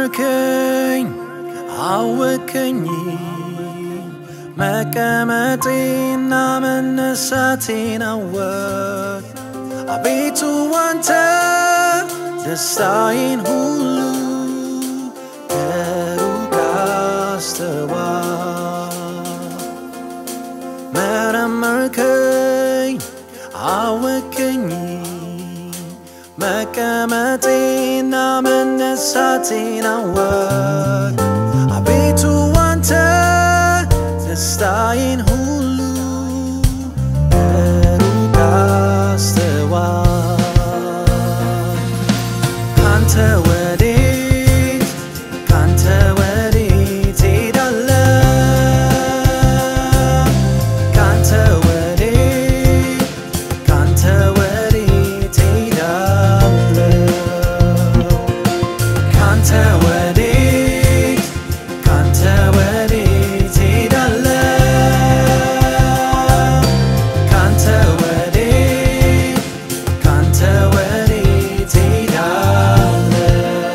መረመርከኝ አወከኝ መቀመጤና መነሳቴን አወቅ አቤቱ አንተ ደስታዬን ሁሉ ከሩቅ አስተዋል መረመርከኝ አወከኝ መቀመጤና መነሳቴን አወቅ አቤቱ አንተ ደስታዬን ሁሉ ከሩቅ አስተዋል ካንተ ወዴት ካንተ ወዴት ሄዳለሁ ካንተ ወዴት ካንተ ወዴት ሄዳለሁ ካንተ ወዴት ካንተ ወዴት ሄዳለሁ ካንተ ወዴት ካንተ ወዴት ሄዳለሁ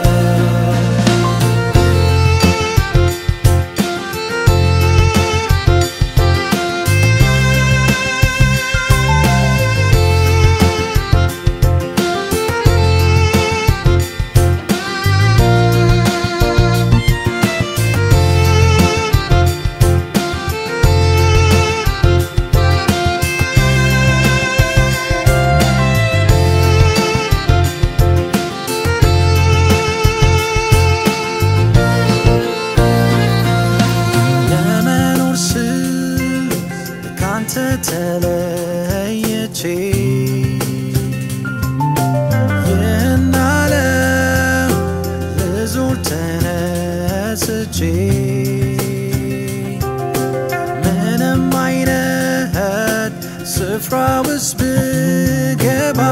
ለመኖር ስል ካንተ ተለየቼ ይህን ዓለም ልዞር ተነስቼ ምንም አይነት ስፍራ ውስጥ ብገባ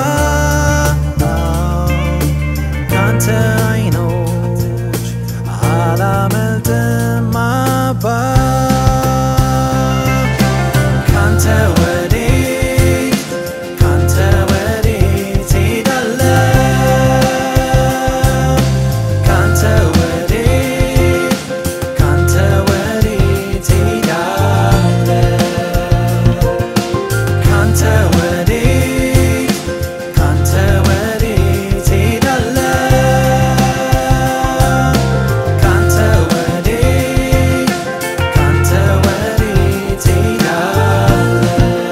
ካንተ አይኖች አላመልጥም አባ ካንተ ወዴት ካንተ ወዴት ሄዳለሁ ካንተ ወዴት ካንተ ወዴት ሄዳለሁ ካንተ ወዴት ካንተ ወዴት ሄዳለሁ ካንተ ወዴት ካንተ ወዴት ሄዳለሁ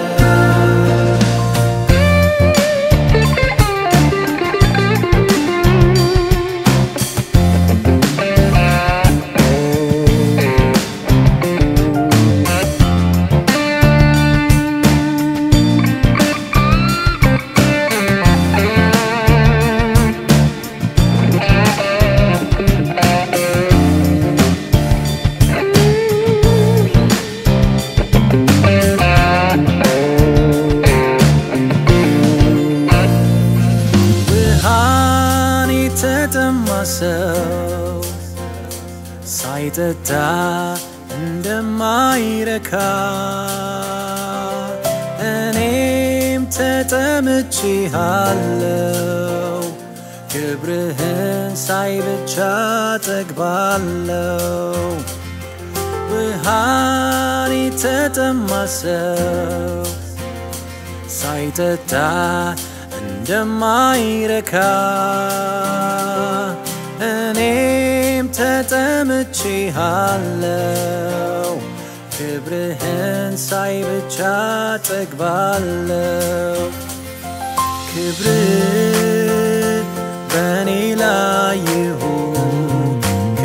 ብርሃን የተጠማ ሰው ሳይጠጣ እንደማይረካ እኔም ተጠምቼሃለው ክብርህን ሳይ ብቻ ጠግባለው ብርሃን የተጠማ ሰው ሳይጠጣ እንደማይረካ እኔም ተጠምቼሃለው ክብርህን ሳይ ብቻ ጠግባለው ክብር በእኔ ላይ ይሁን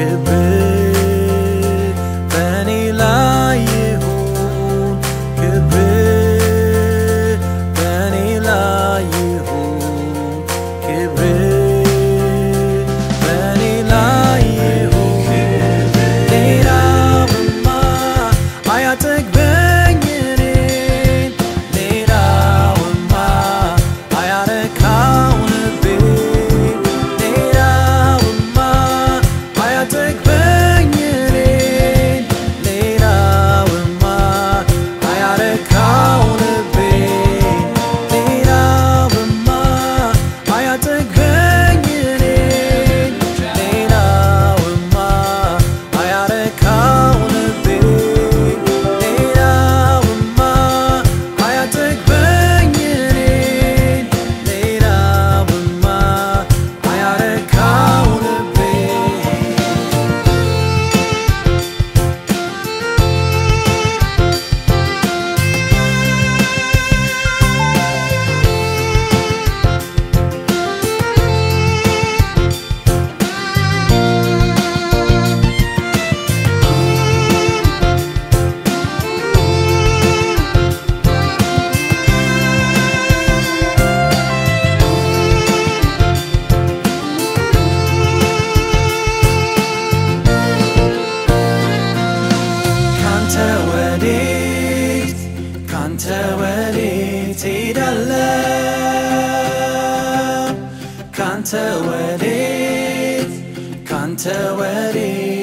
ክብር በእኔ ላይ ይሁን ክብር በእኔ ላይ ይሁን ክብር በእኔ ላይ ይሁን ሌላውማ አያጠግበኝ እኔን ሌላውማ አያረካው ልቤን ሌላውማ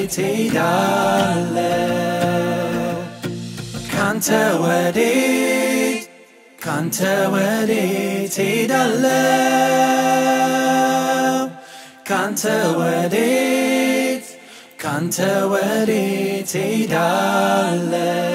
ወዴት ሄዳለው ካንተ ወዴት ካንተ ወዴት ሄዳለው ካንተ ወዴት ካንተ ወዴት ሄዳለው